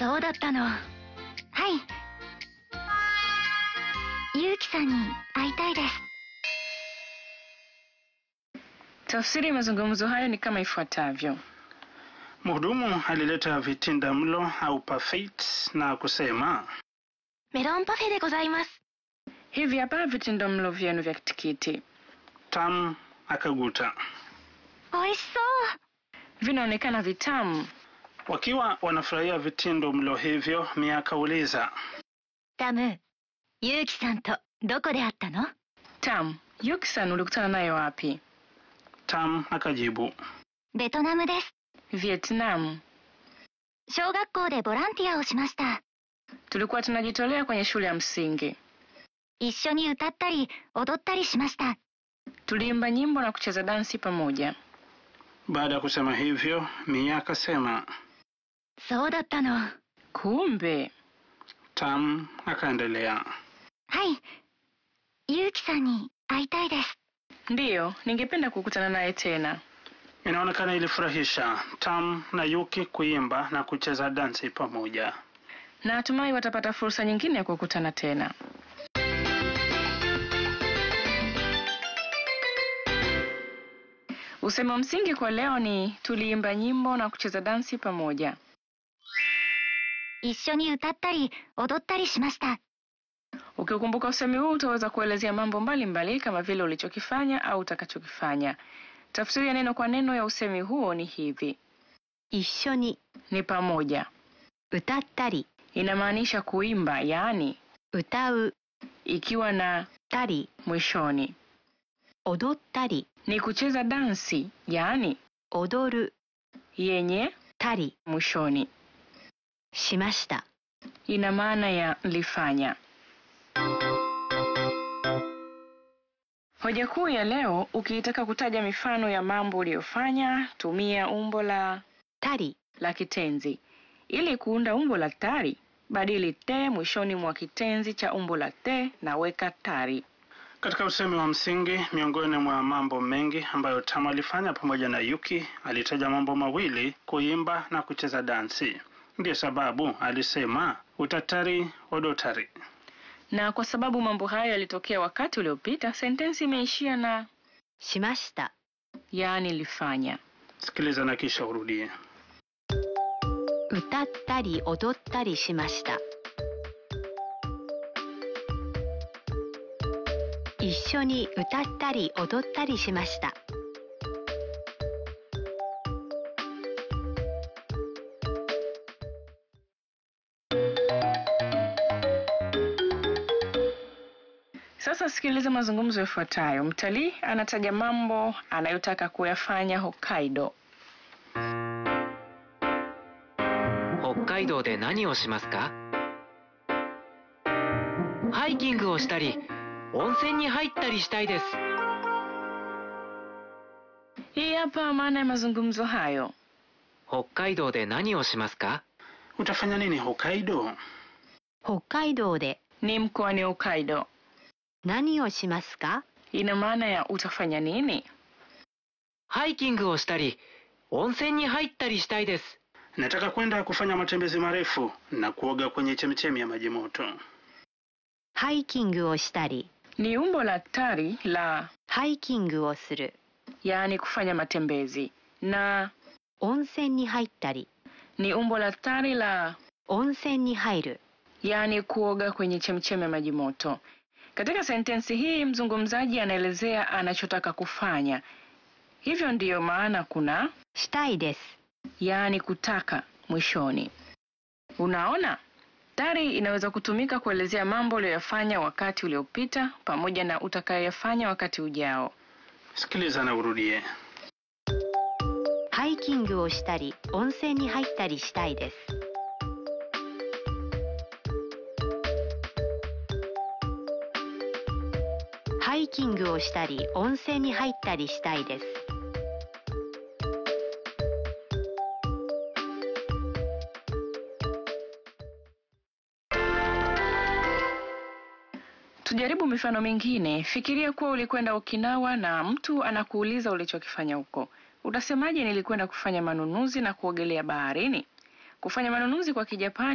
そうだったの。はい。ゆうきさんに会いたいです。 Tafsiri ya mazungumzo hayo ni kama ifuatavyo. Mhudumu alileta vitinda mlo au parfait na kusema メロンパフェでございます。 Hivi hapa vitindo mlo vyenu vya tikiti. Tam akaguta. 美味しそう。 Vinaonekana vitamu. Wakiwa wanafurahia vitindo mlo hivyo, Mia akauliza タム、ゆうきさんとどこで会ったの Tam, Yuki-san ulikutana naye wapi? Tam akajibu ベトナムです。 Vietnam. 小学校でボランティアをしました。 Tulikuwa tunajitolea kwenye shule ya msingi. 一緒に歌ったり踊ったりしました。 Tuliimba nyimbo na kucheza dansi pamoja. Baada ya kusema hivyo, Mia akasema. そうだったの。 Kumbe, Tam akaendelea. はい。ゆうきさんに会いたいです。 ndiyo, ningependa kukutana naye tena. Inaonekana ilifurahisha Tam na Yuki kuimba na kucheza dansi pamoja. Na natumai watapata fursa nyingine ya kukutana tena. Usemi wa msingi kwa leo ni tuliimba nyimbo na kucheza dansi pamoja. 一緒に歌ったり踊ったりしました。 Ukiukumbuka usemi huu utaweza kuelezea mambo mbalimbali mbali kama vile ulichokifanya au utakachokifanya. Tafsiri ya neno kwa neno ya usemi huo ni hivi: 一緒に ni pamoja. 歌ったり Inamaanisha kuimba, yaani 歌う ikiwa na たり mwishoni. 踊ったり Ni kucheza dansi, yaani 踊る yenye たり mwishoni. しました。 Ina maana ya lifanya. Hoja kuu ya leo, ukiitaka kutaja mifano ya mambo uliyofanya, tumia umbo la たり la kitenzi. Ili kuunda umbo la tari, badili te mwishoni mwa kitenzi cha umbo la te na weka tari. Katika usemi wa msingi, miongoni mwa mambo mengi ambayo Tam alifanya pamoja na Yuki, alitaja mambo mawili: kuimba na kucheza dansi. Ndiyo sababu alisema utatari odotari. Na kwa sababu mambo hayo yalitokea wakati uliopita, sentensi imeishia na しました。 yaani lifanya. Sikiliza na kisha urudie. 歌ったり踊ったりしました。一緒に歌ったり踊ったりしました。 Sasa sikiliza mazungumzo yafuatayo. Mtalii anataja mambo anayotaka kuyafanya Hokkaido. 北海道で何をしますかハイキングをしたり温泉に入ったりしたいです Hii hapa maana ya mazungumzo hayo. 北海道で何をしますか Utafanya nini Hokkaido? 北海道で Ni mkoani Hokkaido. 何をしますか Ina maana ya utafanya nini? ハイキングをしたり温泉に入ったりしたいです Nataka kwenda kufanya matembezi marefu na kuoga kwenye chemchemi ya maji moto. ハイキングをしたり Ni umbo la tari la ハイキングをする yaani kufanya matembezi, na 温泉に入ったり ni umbo la tari la 温泉に入る yaani kuoga kwenye chemchemi ya maji moto. Katika sentensi hii mzungumzaji anaelezea anachotaka kufanya. Hivyo ndiyo maana kuna したいです yaani kutaka mwishoni. Unaona, tari inaweza kutumika kuelezea mambo uliyoyafanya wakati uliopita pamoja na utakayoyafanya wakati ujao. Sikiliza na urudie. ハイキングをしたり温泉に入ったりしたいですハイキングをしたり温泉に入ったりしたいです Tujaribu mifano mingine. Fikiria kuwa ulikwenda Okinawa na mtu anakuuliza ulichokifanya huko. Utasemaje? Nilikwenda kufanya manunuzi na kuogelea baharini. Kufanya manunuzi kwa Kijapani